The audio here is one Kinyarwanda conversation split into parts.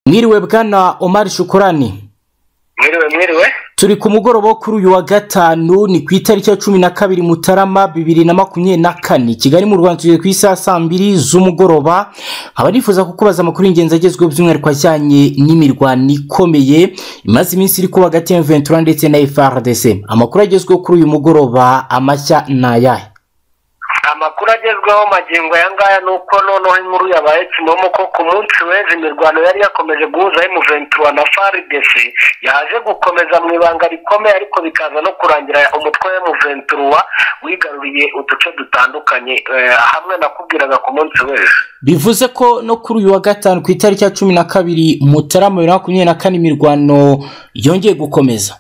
mwiriwe bwana omar shukurani mwiriwe mwiriwe turi ku mugoroba wo kuri uyu wa gatanu ni ku itariki ya cumi na kabiri mutarama bibiri na makumyabiri na kane kigali mu rwanda tugeze ku isaha saa mbiri z'umugoroba haba nifuza kukubaza amakuru y'ingenzi agezweho by'umwihariko ajyanye n'imirwano ikomeye imaze iminsi iri kuba hagati ya ventura ndetse na frdc amakuru agezweho kuri uyu mugoroba amashya ni ayahe amakuru agezweho magingo aya ngaya ni uko noneho inkuru yabaye kimomo ko ku munsi w'ejo imirwano yari yakomeje guhuza emuventura na frdc yaje gukomeza mu ibanga rikomeye ariko bikaza no kurangira umutwe w'emuventura wigaruriye uduce dutandukanye hamwe nakubwiraga ku munsi w'ejo bivuze ko no kuri uyu wa gatanu ku itariki ya cumi na kabiri mutarama bibiri na makumyabiri na kane imirwano yongeye gukomeza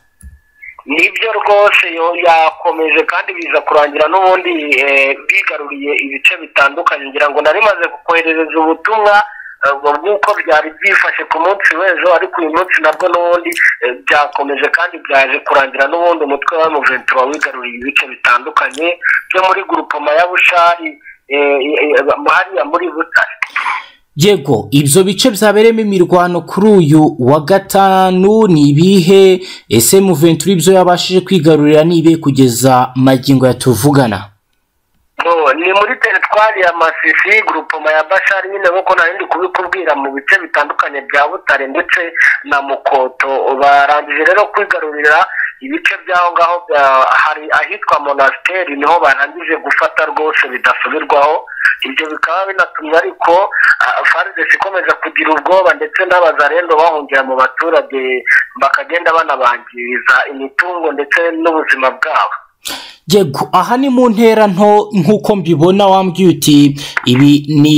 nibyo rwose yakomeje kandi biza kurangira n'ubundi bigaruriye ibice bitandukanye ngira ngo nari maze koherereza ubutumwa nk'uko byari byifashe ku munsi w'ejo ariko uyu munsi nabwo n'ubundi byakomeje kandi byaje kurangira n'ubundi umutwe wa muventura wigaruriye ibice bitandukanye byo muri gurupoma ya bushari hariya muri butare yego ibyo bice byabereyemo imirwano kuri uyu wa gatanu ni ibihe ese muventura ibyo yabashije kwigarurira nibe kugeza magingo yatuvugana ni muri teritwari ya masisi gurupoma ya bashari nyine nk'uko ntarindi kubikubwira mu bice bitandukanye bya butare ndetse na mukoto barangije rero kwigarurira ibice by'aho ngaho hari ahitwa monasiteri niho barangije gufata rwose bidasubirwaho ibyo bikaba binatumye ariko faridesi ikomeza kugira ubwoba ndetse n'abazarendo bahungira mu baturage bakagenda banabangiriza imitungo ndetse n'ubuzima bwabo yego aha ni mu ntera nto nk'uko mbibona wambwiye uti ibi ni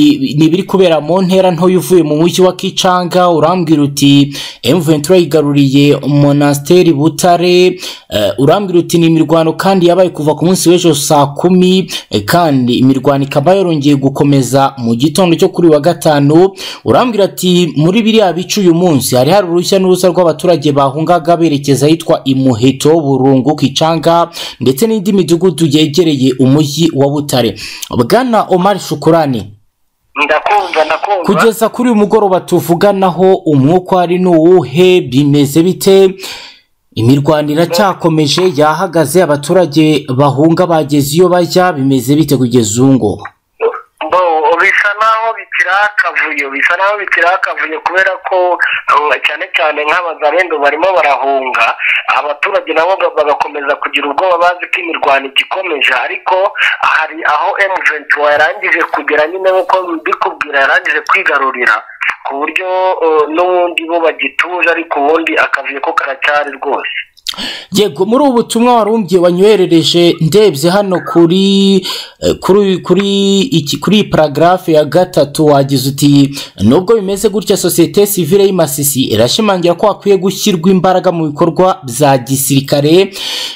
ibiri kubera mu ntera nto uvuye mu mujyi wa kicanga urambwira uti emuventura yigaruriye monasiteri butare urambwira uti ni imirwano kandi yabaye kuva ku munsi w'ejo saa kumi kandi imirwano ikaba yarongeye gukomeza mu gitondo cyo kuri wa gatanu urambwira ati muri biriya bice uyu munsi hari hari uruhushya n'uruza rw'abaturage bahungaga berekeza ahitwa imuheto burungu kicanga ndetse n'indi imidugudu yegereye umujyi wa butare bwana omar shukurani ndakumva ndakumva kugeza kuri uyu mugoroba tuvuganaho umwuka ari n'uwuhe bimeze bite imirwano iracyakomeje yahagaze abaturage bahunga bageze iyo bajya bimeze bite kugeza ubu ngubu bisa naho bikiri akavuyo bisa naho bikiri akavuyo kubera ko cyane cyane nk'abazarendo barimo barahunga abaturage nabo bagakomeza kugira ubwoba bazi ko imirwano igikomeje ariko hari aho emuventura yarangije kugera nyine nk'uko mbikubwira yarangije kwigarurira ku buryo n'ubundi bo bagituje ariko ubundi akavuyo ko karacyari rwose yego muri ubu butumwa warumbye wanywerereje ndebye hano kuri kuri kuri kuri paragarafe ya gatatu wagize uti nubwo bimeze gutya sosiyete sivire y'imasisi irashimangira ko hakwiye gushyirwa imbaraga mu bikorwa bya gisirikare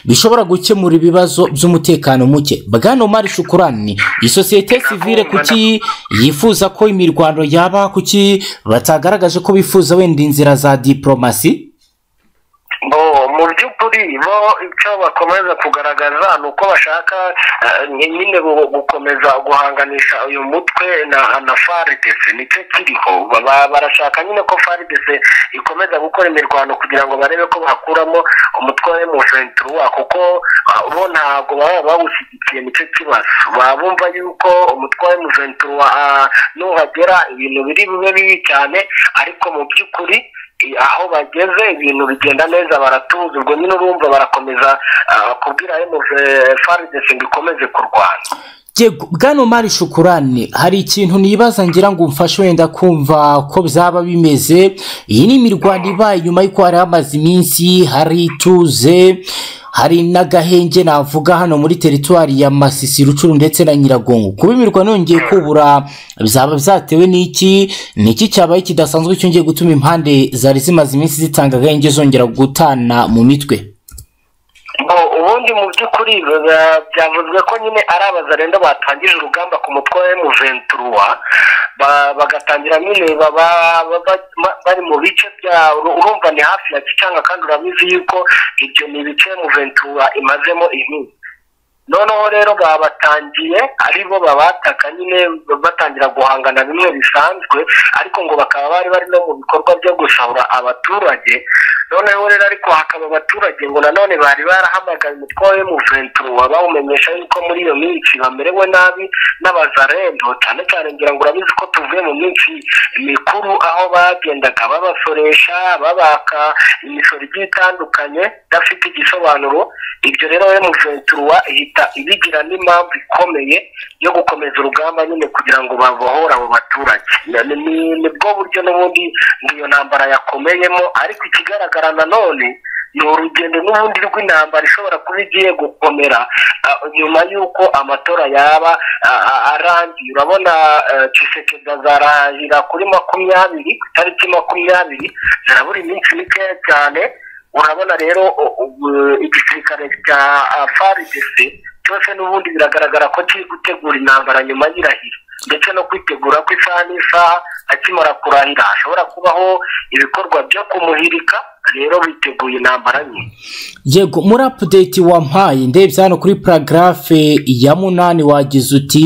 bishobora gukemura ibibazo by'umutekano muke bwana umari shukurani iyi sosiyete sivire kuki yifuza ko imirwano yaba kuki batagaragaje ko bifuza wenda inzira za diporomasi mu by'ukuri bo icyo bakomeza kugaragaza ni uko bashaka nyine gukomeza guhanganisha uyu mutwe na faridese nicyo kiriho barashaka nyine ko faridese ikomeza gukora imirwano kugira ngo barebe ko bakuramo umutwe wa emuventura kuko bo ntabwo baba bawushyigikiye nicyo kibazo baba bumva yuko umutwe wa emuventura nuhagera ibintu biri bube bibi cyane ariko mu by'ukuri aho bageze ibintu bigenda neza baratuza ubwo nyine urumva barakomeza kubwira faridesi ngo ikomeze kurwana bwana umari shukurani hari ikintu nibaza ngira ngo umfashe wenda kumva ko byaba bimeze iyi ni imirwano ibaye nyuma y'uko hari hamaze iminsi hari ituze hari n'agahenge navuga hano muri teritwari ya masisi rucuru ndetse na nyiragongo kuba imirwano yongeye kubura byaba byatewe n'iki niki cyabaye kidasanzwe cyongeye gutuma impande zari zimaze iminsi zitanga agahenge zongera gutana mu mitwe ubundi mu by'ukuri byavuzwe ko nyine ari abazarenda batangije urugamba ku mutwe wa emuventura bagatangira nyine bari mu bice byabo urumva ni hafi ya kicanga kandi urabizi yuko ibyo ni ibice emuventura imazemo iminsi noneho rero babatangiye ari bo babataka nyine batangira guhangana bimwe bisanzwe ariko ngo bakaba bari bari no mu bikorwa byo gusahura abaturage noneho rero ariko hakaba abaturage ngo nanone bari barahamagaye umutwe wa emuventuro bawumenyesha yuko muri iyo minsi bamerewe nabi n'abazarendo cyane cyane ngira ngo urabizi ko tuvuye mu minsi mikuru aho bagendaga babasoresha babaka imisoro igiye itandukanye idafite igisobanuro ibyo rero emuventuro ihita ibigira n'impamvu ikomeye yo gukomeza urugamba nyine kugira ngo babohore abo baturage ni bwo buryo n'ubundi ngiyo ntambara yakomeyemo ariko ikigaragara nanone ni urugendo n'ubundi rw'intambara ishobora kuba igiye gukomera nyuma y'uko amatora yaba arangiye urabona kisekedi azarahira kuri makumyabiri ku itariki makumyabiri zirabura iminsi mikeya cyane urabona rero igisirikare cya faridesi cyose n'ubundi biragaragara ko kiri gutegura intambara nyuma y'irahira ndetse no kwitegura ko isaha n'isaha akimara kurahira hashobora kubaho ibikorwa byo kumuhirika rero biteguye intambara nke yego muri apudeti wampaye ndebye hano kuri paragarafe ya munani wagize uti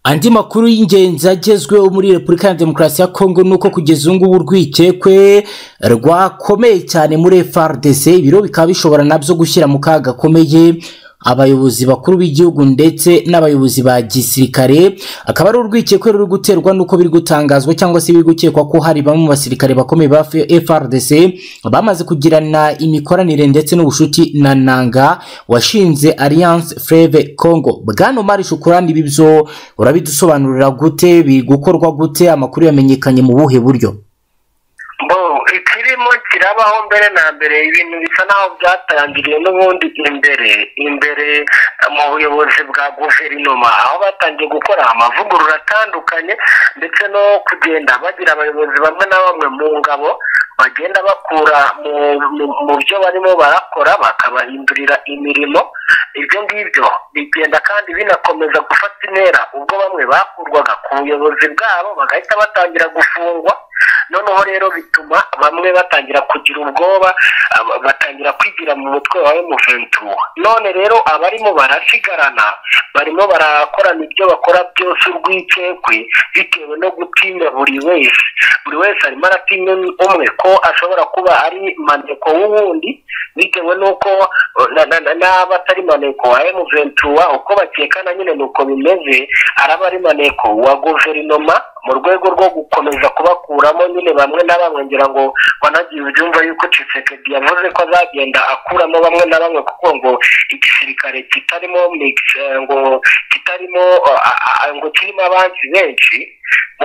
andi makuru y'ingenzi agezweho muri repubulika ya demokarasi ya kongo ni uko kugeza ubu ngubu urwikekwe rwakomeye cyane muri frdc ibiro bikaba bishobora nabyo gushyira mu kaga gakomeye abayobozi bakuru b'igihugu ndetse n'abayobozi ba gisirikare akaba ari urwikekwe ruri guterwa n'uko biri gutangazwa cyangwa se biri gukekwa ko hari bamwe mu basirikare bakomeye ba frdc bamaze kugirana imikoranire ndetse n'ubushuti na nanga washinze alliance fleve congo bwana mari shukurani ibi byo urabidusobanurira gute biri gukorwa gute amakuru yamenyekanye mu buhe buryo ikirimo kirabaho mbere na mbere ibintu bisa naho byatangiriye n'ubundi imbere imbere mu buyobozi bwa guverinoma aho batangiye gukora amavugurura atandukanye ndetse no kugenda bagira abayobozi bamwe na bamwe mu ngabo bagenda bakura mu byo barimo barakora bakabahindurira imirimo ibyo ngibyo bigenda kandi binakomeza gufata intera ubwo bamwe bakurwaga ku buyobozi bwabo bagahita batangira gufungwa noneho rero bituma bamwe batangira kugira ubwoba batangira kwigira mu mutwe wawe muventuro none rero abarimo barasigarana barimo barakorana ibyo bakora byose urwikekwe bitewe no gutinya buri wese buri wese arimo aratinya umwe ko ashobora kuba ari maneko w'uwundi bitewe n'uko n'aba atari maneko wa emuventuro uko bakekana nyine ni uko bimeze araba ari maneko wa guverinoma mu rwego rwo gukomeza kubakuramo nyine bamwe na bamwe ngira ngo banagiye ubyumva yuko cisekedi yavuze ko azagenda akuramo bamwe na bamwe kuko ngo igisirikare kitarimo ngo kitarimo ngo kirimo abanzi benshi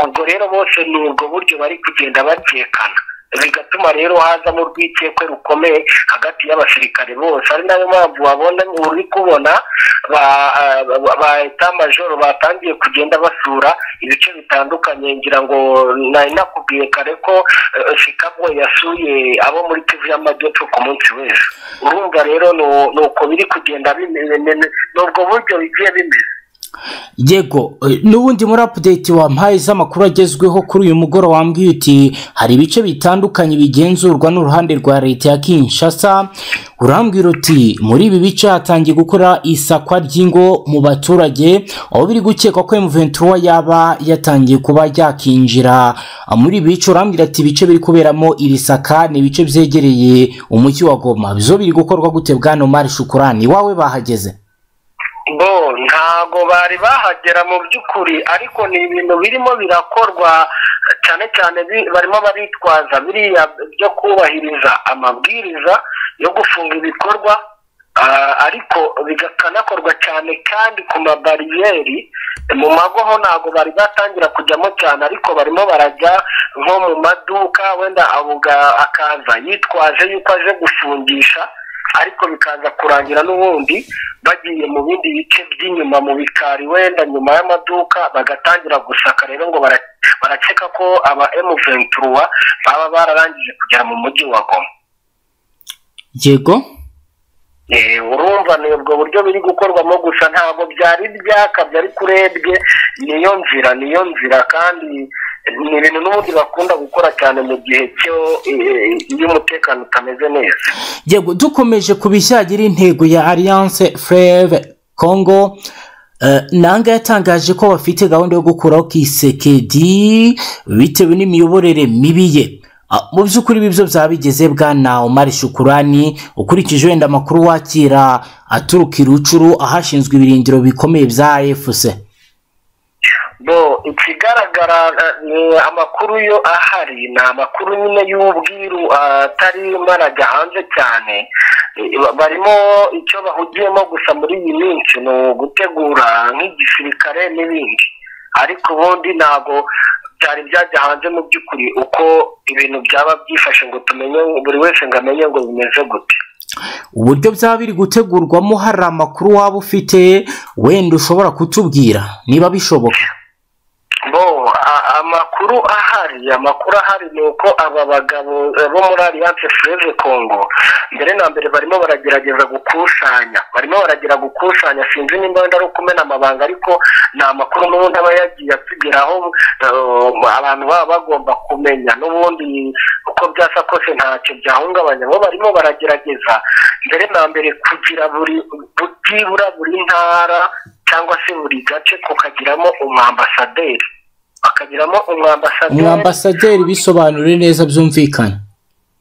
ubwo rero bose ni ubwo buryo bari kugenda bakekana bigatuma rero hazamo urwikekwe rukomeye hagati y'abasirikare bose ari nayo mpamvu wabona uri kubona ba etamajoro batangiye kugenda basura ibice bitandukanye ngira ngo nari nakubwiye kare ko shikabwe yasuye abo muri kivu y'amajyepfo ku munsi wese urumva rero ni uko biri kugenda bimeze ni ubwo buryo bigiye bimeze yego n'ubundi muri apudeti wampaye z'amakuru agezweho kuri uyu mugoroba wambwiye uti hari ibice bitandukanye bigenzurwa n'uruhande rwa leta ya kinshasa urambwira uti muri ibi bice hatangiye gukora isakwa ry'ingo mu baturage aho biri gukekwa ko emuventura yaba yatangiye kuba yakinjira muri ibi bice urambwira ati ibice biri kuberamo iri saka ni ibice byegereye umujyi wa goma bizo biri gukorwa gute bwana mari shukurani iwawe bahageze bo ntago bari bahagera mu by'ukuri ariko ni ibintu birimo birakorwa cyane cyane barimo baritwaza biriya byo kubahiriza amabwiriza yo gufunga ibikorwa ariko bikanakorwa cyane kandi ku mabariyeri mu mago ho ntabwo bari batangira kujyamo cyane ariko barimo barajya nko mu maduka wenda akaza yitwaje yuko aje gufungisha ariko bikaza kurangira n'ubundi bagiye mu bindi bice by'inyuma mu bikari wenda nyuma y'amaduka bagatangira gusaka rero ngo barakeka ko aba emuventura baba bararangije kugera mu mujyi wa goma yego urumva ni ubwo buryo biri gukorwamo gusa ntabwo byari byakabye ariko urebye niyo nzira niyo nzira kandi ni ibintu n'ubundi bakunda gukora cyane mu gihe iyo umutekano utameze neza yego dukomeje ku bishyira intego ya alliance fureve kongo nanga yatangaje ko bafite gahunda yo gukuraho kisekedi bitewe n'imiyoborere mibi ye mu by'ukuri ibi byo byaba bigeze bwana Omar Shukurani ukurikije wenda amakuru wakira aturuka i rucuru ahashinzwe ibirindiro bikomeye bya AFC bo ikigaragara ni amakuru yo ahari ni amakuru nyine y'ubwiru atarimo arajya hanze cyane barimo icyo bahugiyemo gusa muri iyi minsi ni ugutegura nk'igisirikare n'ibindi ariko ubundi ntabwo byari byajya hanze mu by'ukuri uko ibintu byaba byifashe ngo tumenye buri wese ngo amenye ngo bimeze gute uburyo byaba biri gutegurwamo hari amakuru waba ufite wenda ushobora kutubwira niba bishoboka bo amakuru ahari amakuru ahari ni uko aba bagabo bo muri alliance freze congo mbere na mbere barimo baragerageza gukusanya barimo baragira gukusanya sinzi nimba wenda ari ukumena amabanga ariko ni amakuru n'ubundi aba yagiye atugeraho abantu baba bagomba kumenya n'ubundi uko byasa kose ntacyo byahungabanya bo barimo baragerageza mbere na mbere kugira buri byibura buri ntara cyangwa se buri gace kukagiramo umwambasaderi bakagiramo umwambasaderi umwambasaderi bisobanure neza byumvikane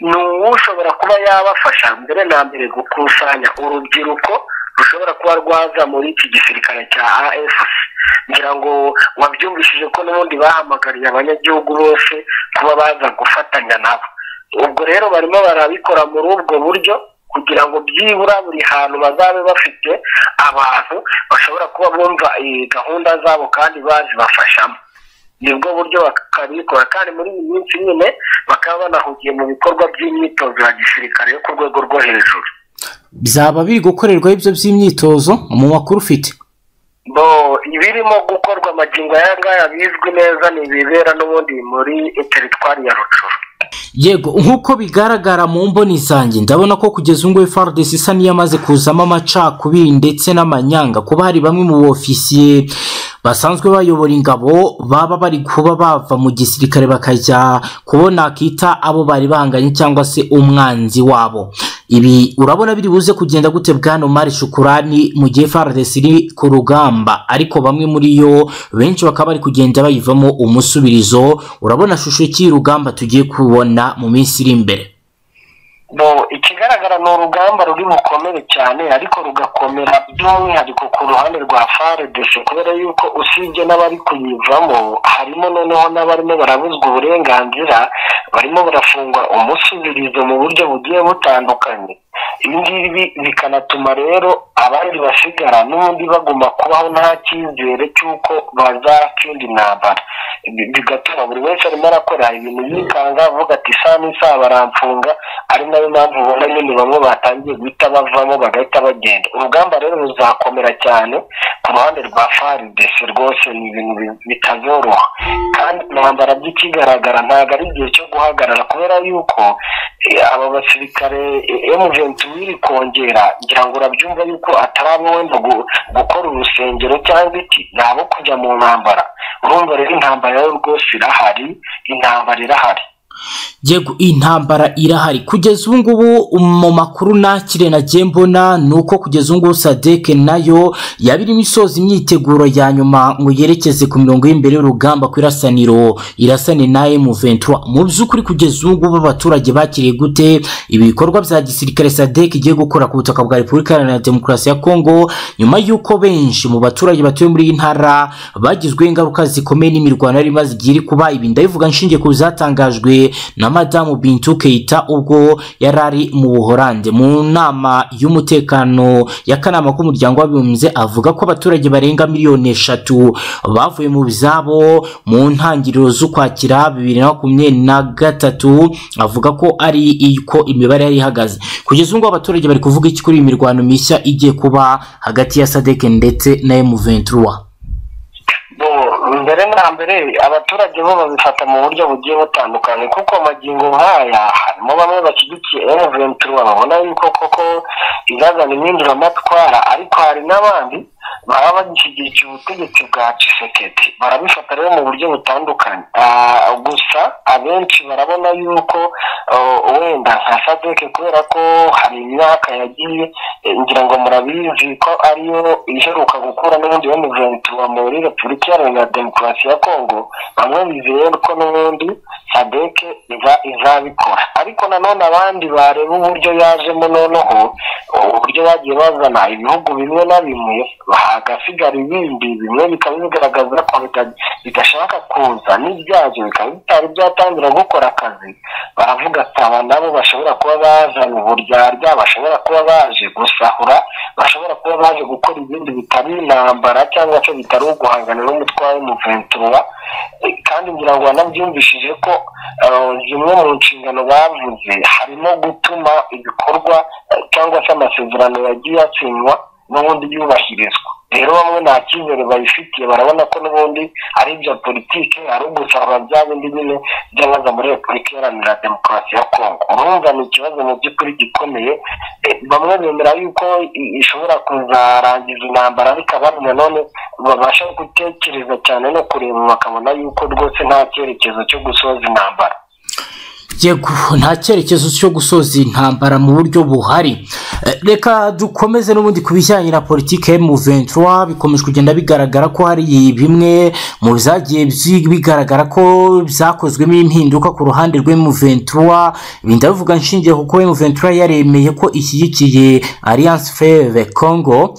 ni ushobora kuba yabafasha mbere na mbere gukusanya urubyiruko rushobora kuba rwaza muri iki gisirikare cya afc ngira ngo wabyumvishije ko n'ubundi bahamagariye abanyagihugu bose kuba baza gufatanya nabo ubwo rero barimo barabikora muri ubwo buryo kugira ngo byibura buri hantu bazabe bafite abantu bashobora kuba bumva gahunda zabo kandi bazibafashamo nibwo buryo bakabikora kandi muri iyi minsi nyine bakaba banahugiye mu bikorwa by'imyitozo ya gisirikare yo ku rwego rwo hejuru byaba biri gukorerwaho ibyo by'imyitozo mu makuru ufite bo ibirimo gukorwa amagingo aya ngaya bizwi neza ni ibibera n'ubundi muri teritwari ya rucuru yego nk'uko bigaragara mu mboni zanjye ndabona ko kugeza ubu ngubu faridesi isa n'iyamaze kuzamo amacakubiri ndetse n'amanyanga kuba hari bamwe mu bofisiye basanzwe bayobora ingabo baba bari kuba bava mu gisirikare bakajya kubona akita abo bari bahanganye cyangwa se umwanzi wabo ibi urabona biri buze kugenda gute bwana Omar shukurani mu gihe faridesi iri ku rugamba ariko bamwe muri yo benshi bakaba bari kugenda bayivamo umusubirizo urabona shusho y'urugamba tugiye kubona mu minsi iri imbere ikigaragara ni urugamba ruri bukomere cyane ariko rugakomera by'umwihariko ku ruhande rwa faredesi kubera yuko usibye n'abari kuyivamo harimo noneho n'abarimo barabuzwa uburenganzira barimo barafungwa umusubirizo mu buryo bugiye butandukanye ibi ngibi bikanatuma rero abandi basigara n'ubundi bagomba kubaho nta cyizere cy'uko bazatsinda intambara bigatuma buri wese arimo arakora ibintu yikanga avuga ati isaha n'isaha baramfunga ari nayo mpamvu ubona nyine bamwe batangiye guhita bavamo bagahita bagenda urugamba rero ruzakomera cyane ku ruhande rwa faridesi rwose ni ibintu bitazoroha kandi intambara by'ikigaragara ntabwo ari igihe cyo guhagarara kubera yuko aba basirikare emuventi wiri kongera ngira ngo urabyumva yuko atari abo wenda gukora urusengero cyangwa iki ni abo kujya mu ntambara urumva rero intambara yo rwose irahari intambara irahari yego intambara irahari kugeza ubu ngubu mu makuru nakire nagiye mbona ni uko kugeza ubu ngubu sadeke nayo yaba irimo isoza imyiteguro ya nyuma ngo yerekeze ku mirongo y'imbere y'urugamba ku irasaniro irasane na emuventura mu by'ukuri kugeza ubu ngubu abaturage bakiriye gute ibikorwa bya gisirikare sadeke igiye gukora ku butaka bwa repubulika iharanira demokarasi ya kongo nyuma y'uko benshi mu baturage batuye muri iyi ntara bagizweho ingaruka zikomeye n'imirwano yari imaze igihe iri kuba ibi ndabivuga nshingiye ku bizatangajwe na madamu bintu Keita ubwo yari ari mu buhorande mu nama y'umutekano y'akanama k'umuryango w'abibumbye avuga ko abaturage barenga miliyoni eshatu bavuye mu zabo mu ntangiriro z'ukwakira bibiri na makumyabiri na gatatu avuga ko ari uko imibare yari ihagaze kugeza ubu ngubu abaturage bari kuvuga iki kuri iyi mirwano mishya igiye kuba hagati ya sadeke ndetse na emuventura mbere na mbere abaturage bo babifata mu buryo bugiye butandukanye kuko amagingo nk'aya harimo bamwe bashyigikiye emuventura babona yuko koko izazana impinduramatwara ariko hari n'abandi baba bagishyigikiye ubutegetsi bwa Tshisekedi barabifata rero mu buryo butandukanye gusa abenshi barabona yuko wenda nka sadeke kubera ko hari imyaka yagiye ngira ngo murabizi ko ariyo iheruka gukura n'ubundi yo mu ventura muri repubulika iharanira demokarasi ya kongo bamwe bizeye ko n'ubundi sadeke izabikora ariko nanone abandi bareba uburyo yajemo noneho uburyo bagiye bazana ibihugu bimwe na bimwe hagasigara ibindi bimwe bikaba bigaragaza ko bidashaka kuza n'ibyaje bikaba bitari byatangira gukora akazi baravuga ati aba nabo bashobora kuba bazana uburyarya bashobora kuba baje gusahura bashobora kuba baje gukora ibindi bitari intambara cyangwa se bitari uguhangana n'umutwaro w'umuventura kandi ngira ngo wanabyumvishije ko zimwe mu nshingano bavuze harimo gutuma ibikorwa cyangwa se amasezerano yagiye asinywa n'ubundi yubahirizwa rero bamwe nta cyizere bayifitiye barabona ko n'ubundi ari ibya politiki ari ugusahura bya bindi nyine by'abaza muri repubulika iharanira demokarasi ya kongo urumva ni ikibazo mu by'ukuri gikomeye bamwe bemera yuko ishobora kuzarangiza intambara ariko abandi nanone babasha gutekereza cyane no kureba bakabona yuko rwose nta cyerekezo cyo gusoza intambara yego nta cyerekezo cyo gusoza intambara mu buryo buhari reka dukomeze n'ubundi ku bijyanye na politiki ventura bikomeje kugenda bigaragara ko hari bimwe mu byagiye bigaragara ko byakozwemo impinduka ku ruhande ventura ibintu bivuga nshingiye kuko ventura yaremeye ko ishyigikiye alliance feve congo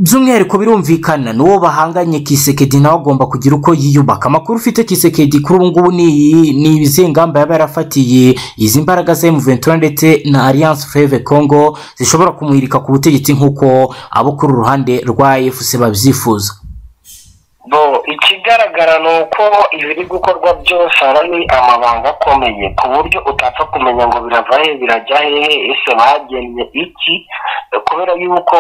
by'umwihariko birumvikana n'uwo bahanganye kisekedi nawe agomba kugira uko yiyubaka amakuru ufite kisekedi kuri ubu ngubu ni izihe ngamba yaba yarafatiye izi mbaraga za emuventura ndetse na alliance feve congo zishobora kumwirika ku butegetsi nk'uko abo kuri uruhande rwa efuse babyifuza ikigaragara ni uko ibiri gukorwa byose aba ari amabanga akomeye ku buryo utapfa kumenya ngo birava he birajya hehe ese bagennye iki kubera yuko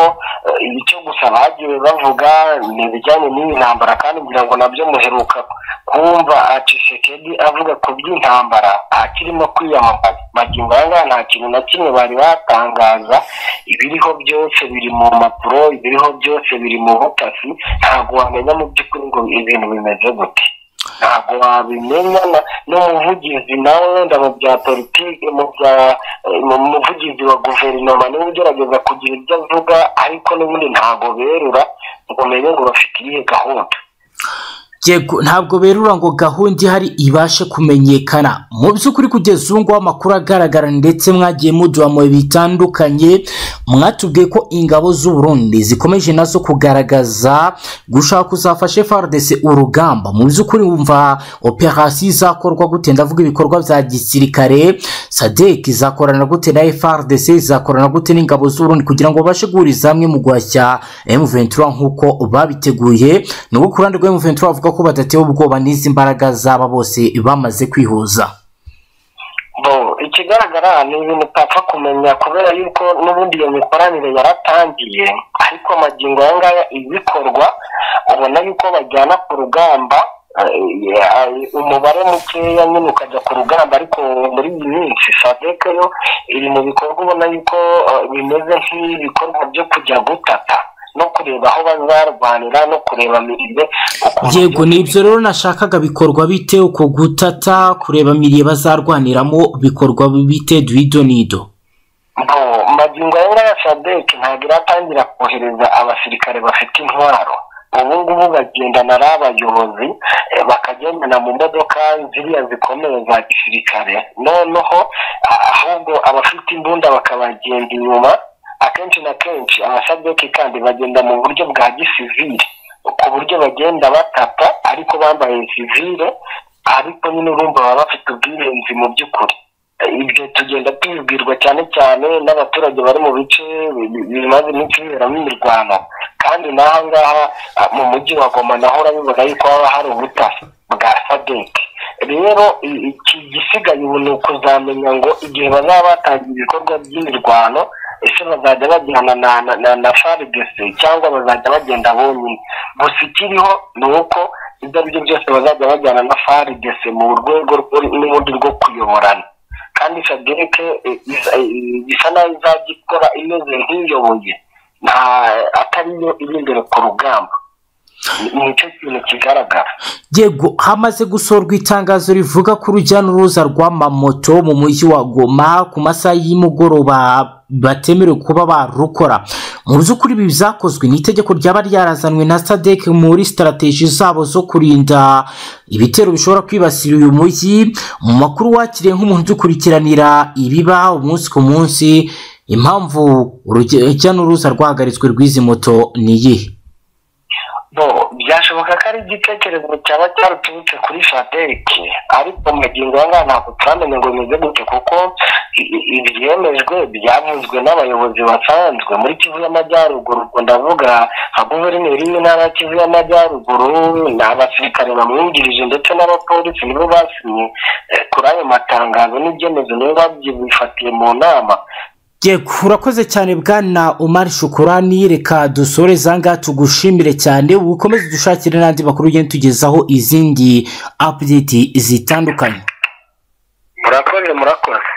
icyo gusa bagiye bavuga ni ibijyanye n'iyi ntambara kandi ngira ngo nabyo muheruka kumva acisekedi avuga ku by'intambara akirimo kwiyamamaza magingo aya ngaya nta kintu na kimwe bari batangaza ibiriho byose biri mu mpapuro ibiriho byose biri mu butasi ntabwo wamenya mu by'ukuri ngo ibintu bimeze gute ntabwo wabimenya n'umuvugizi nawe wenda mu bya politiki mu bya muvugizi wa guverinoma niwe ugerageza kugira ibyo avuga ariko n'ubundi ntabwo berura ngo umenye ngo bafite iyihe gahunda ntabwo berura ngo gahunda ihari ibashe kumenyekana mu by'ukuri kugeza ubu ngubu amakuru agaragara ndetse mwagiye muduha mu bitandukanye mwatubwiye ko ingabo z'uburundi zikomeje nazo kugaragaza gushaka kuzafashe faridese urugamba mu by'ukuri wumva operasiyo izakorwa gute ndavuga ibikorwa bya gisirikare sadeki izakorana gute na faridese izakorana gute n'ingabo z'uburundi kugira ngo babashe guhuriza hamwe mu guhashya emuventura nk'uko babiteguye nubwo ku ruhande rwa emuventura bavuga ko badatewe ubwoba n'izi mbaraga zaba bose bamaze kwihuza ikigaragara ni ibintu utapfa kumenya kubera yuko n'ubundi iyo mikoranire yaratangiye ariko amagingo aya ngaya ibikorwa ubona yuko bajyana ku rugamba umubare mukeya nyine ukajya ku rugamba ariko muri iyi minsi sadeke yo iri mu bikorwa ubona yuko bimeze nk'ibikorwa byo kujya gutata no kureba aho bazarwanira no kureba mirire yego ni ibyo rero nashakaga bikorwa bite uko gutata kureba mirire bazarwaniramo bikorwa bite duhido nido magingo aya ngaya sadeke ntabwo iratangira kohereza abasirikare bafite intwaro ubu ngubu bagendana ari abayobozi bakagendana mu modoka ziriya zikomeye za gisirikare noneho ahubwo abafite imbunda bakabagenda inyuma akenshi na kenshi abasadeki kandi bagenda mu buryo bwa gisivire ku buryo bagenda batata ariko bambaye sivire ariko nyine urumva baba bafite ubwirinzi mu by'ukuri ibyo tugenda tubibwirwa cyane cyane n'abaturage bari mu bice bimaze iminsi biberamo imirwano kandi n'aha ngaha mu mujyi wa goma naho urabibona yuko haba hari ubutasi bwa sadeki rero iki gisigaye ubu ni ukuzamenya ngo igihe bazaba batangiye ibikorwa by'imirwano ese bazajya bagirana na na na faridese cyangwa bazajya bagenda bonyine gusa ikiriho ni uko ibyo ari byo byose bazajya bajyana na faridese mu rwego n'ubundi rwo kuyoborana kandi sadereke bisa naho izajya ikora imeze nk'iyoboye atariyo iri imbere ku rugamba nicyo kintu kigaragara yego hamaze gusorwa itangazo rivuga ko urujya n'uruza rw'amamoto mu mujyi wa goma ku masaha y'imugoroba batemerewe kuba barukora mu by'ukuri ibi byakozwe ni itegeko ryaba ryarazanwe na sadec muri sitarategi zabo zo kurinda ibitero bishobora kwibasira uyu mujyi mu makuru wakiriye nk'umuntu udukurikiranira ibiba umunsi ku munsi impamvu urujya n'uruza rwahagaritswe rw'izi moto ni iyihe byashoboka ko ari igitekerezo cyaba cyaruturutse kuri sadeke ariko magingo aya ngaya ntabwo turamenya ngo bimeze gute kuko ibyemejwe byavuzwe n'abayobozi basanzwe muri kivu y'amajyaruguru ndavuga nka guverineri w'intara ya kivu y'amajyaruguru ni abasirikare bamwungirije ndetse n'abapolisi nibo basinye kuri ayo matangazo n'ibyemezo nibo babyifatiye mu nama urakoze cyane bwana umari shukurani reka dusore ngaha tugushimire cyane ukomeze dushakire n'andi makuru ugenda tugezaho izindi apudeti zitandukanye murakoze murakoze